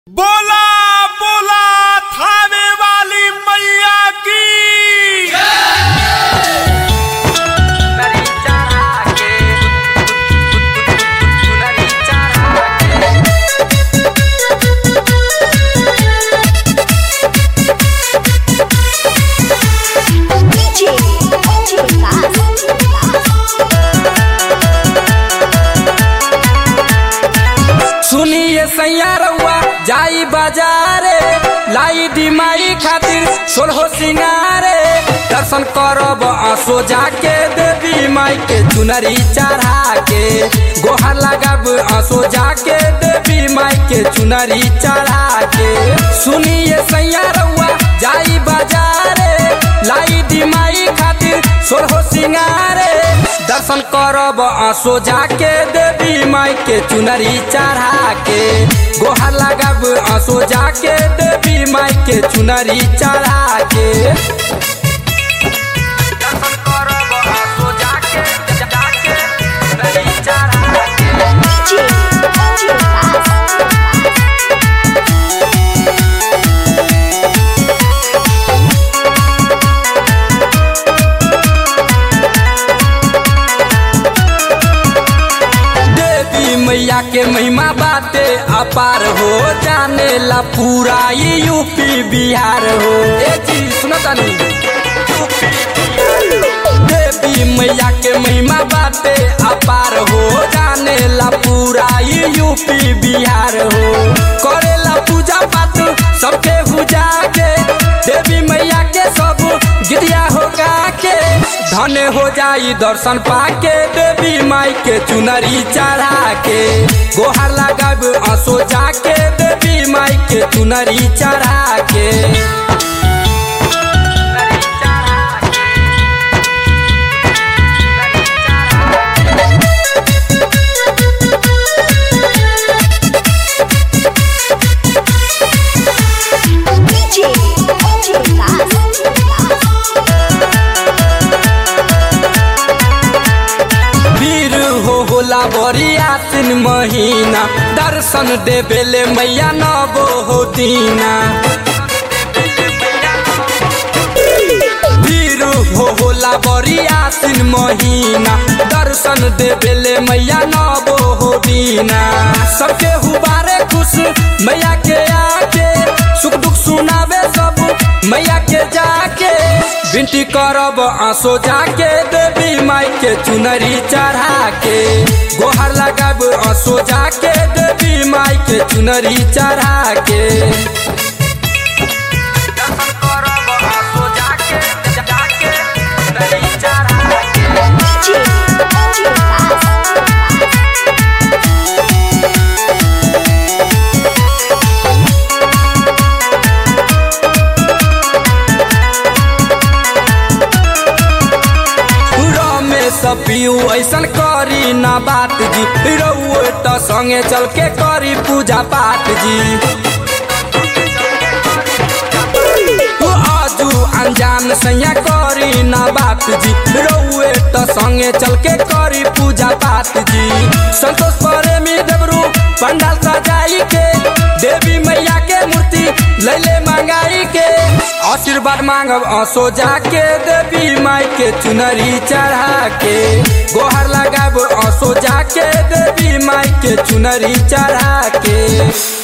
बोला बोला थाने वाली मैया की सुनरी चढ़ा के सुनरी चढ़ा के DJ, DJ सुनिए सैया रउआ जाई बाजारे लाई दिमाई खातिर सोलहो सिंगारे दर्शन करब आंसू जाके देवी माई के चुनरी चढ़ा के गोहर लगब आंसू जाके देवी माई के चुनरी चढ़ा के सुनिए सैया रउआ जाई बाजारे लाई दिमाई खातिर सोलहो सिंगारे दर्शन करब आंसू जाके देवी माई के चुनरी चढ़ा के गोहर लगब आंसू जाके देवी माई के चुनरी चढ़ा के दर्शन करब आंसू जाके जाके चुनरी चढ़ा के देवी मैया के महिमा बाटे अपार हो जाने ला पूरा ये यूपी बिहार हो ए चीज सुनो तनी देवी मैया के महिमा बाटे अपार हो जाने ला पूरा ये यूपी बिहार हो करेला पूजा पाठ सबके पूजा के देवी मैया के सब गिरिया हो गा के धन हो जाई दर्शन पाके देवी माई के चुनरी चढ़ा के गोहर लगब आंसू जाके देवी माई के चुनरी चढ़ा के वीर हो होला बड़ी आसिन महीना दर्शन देवेले मैया नबो हो दीना वीर हो होला बड़ी आसिन महीना दर्शन देवेले मैया नबो हो दीना सबके हुबारे खुश मैया के आके सुख दुख सुनावे सब मैया के जाके बिनती करब आंसू जाके देवी माई के चुनरी चढ़ा के गोहर लगब आंसू जाके देवी माई के चुनरी चढ़ा के दर्शन करब आंसू जाके जाके चुनरी चढ़ा के रमेश पियू ऐसन करी ना बात जी रउए त संगे चल के करी पूजा पाठ जी तू आजू अनजान सैया करी ना बात जी रउए त संगे चल के करी पूजा पाठ जी संतोष प्रेमी देवरू पंडाल सजाई के देवी मैया के मूर्ति लैले मंगाई के आशीर्वाद मांगब आंसू जाके देवी माई के चुनरी चढ़ा के गोहर लगाब आंसू जाके देवी माई के चुनरी चढ़ा के